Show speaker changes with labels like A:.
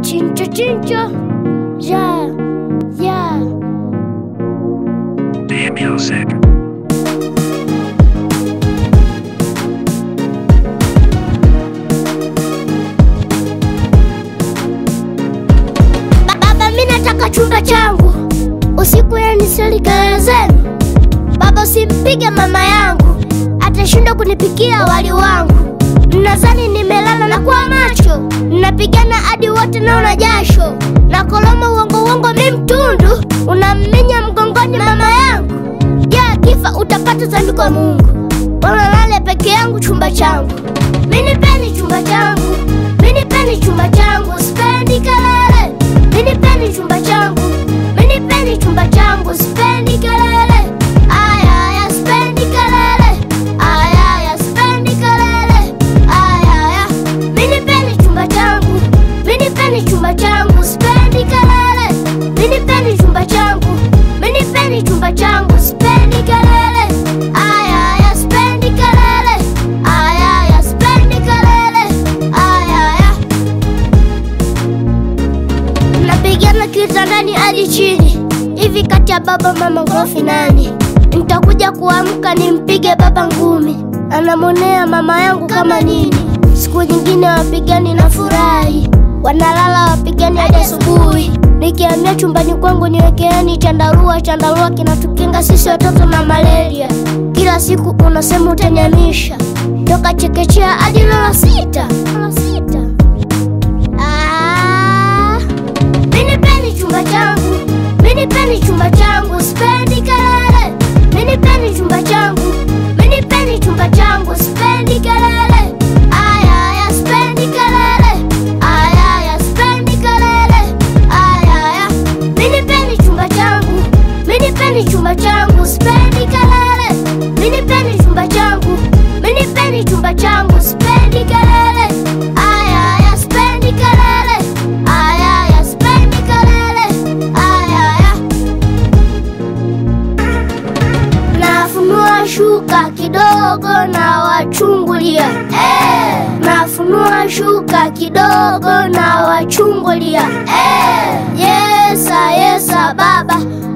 A: Chincho chincho. Yeah. Yeah.
B: Damn music.
A: Ba- Baba, mi nataka chumba changu usiku, yani sali kelele zenu. Baba, usimpige mama yangu, atashindwa kunipikia wali wangu. Mnadhani nimelala na kuwa macho, mnapigana hadi wote naona jasho na koloma uongo uongo, mi mtundu unamminya mgongoni mama yangu. Je, akifa utapata dhambi kwa Mungu? Bora lale peke yangu chumba changu, mini peni chumba changu, mini peni chumba changu, sipendi kelele. Mini peni chumba changu, mini peni chumba changu, sipendi kelele. Aya aya, sipendi kelele. Aya aya, sipendi kelele. Aya aya, mini peni chumba changu, mini peni chumba changu, sipendi kelele. Mini peni chumba changu, mini peni chumba changu, sipendi kelele. Aya aya, sipendi kelele. Aya aya, sipendi kelele. Aya aya. Mnapigana kitandani hadi chini hivi, kati ya baba mama ghorofi nani? Nitakuja kuamka nimpige baba ngumi, anamwonea mama yangu kama nini. Siku nyingine wapigani na furahi, wanalala wapigani hadi asubuhi. Nikiambia chumbani kwangu niwekeeni chandarua, chandarua kinatukinga sisi watoto na malaria. Kila siku unasema utanyamisha, toka chekechea hadi lala sita, lala sita. Ah, mini peni chumba changu, mini peni chumba changu, sipendi kelele. Mini peni chumba changu, mini peni chumba changu, sipendi kelele. Aya aya, sipendi kelele. Aya aya, sipendi kelele. Aya aya, mini peni chumba changu, mini peni chumba changu, sipendi kelele. Mini peni chumba changu, mini peni chumba changu, sipendi kelele. Aya aya, sipendi kelele. Aya aya, sipendi kelele. Aya aya. Nafunua shuka kidogo na wachungulia eh. Nafunua shuka kidogo na wachungulia eh. Yesa yesa baba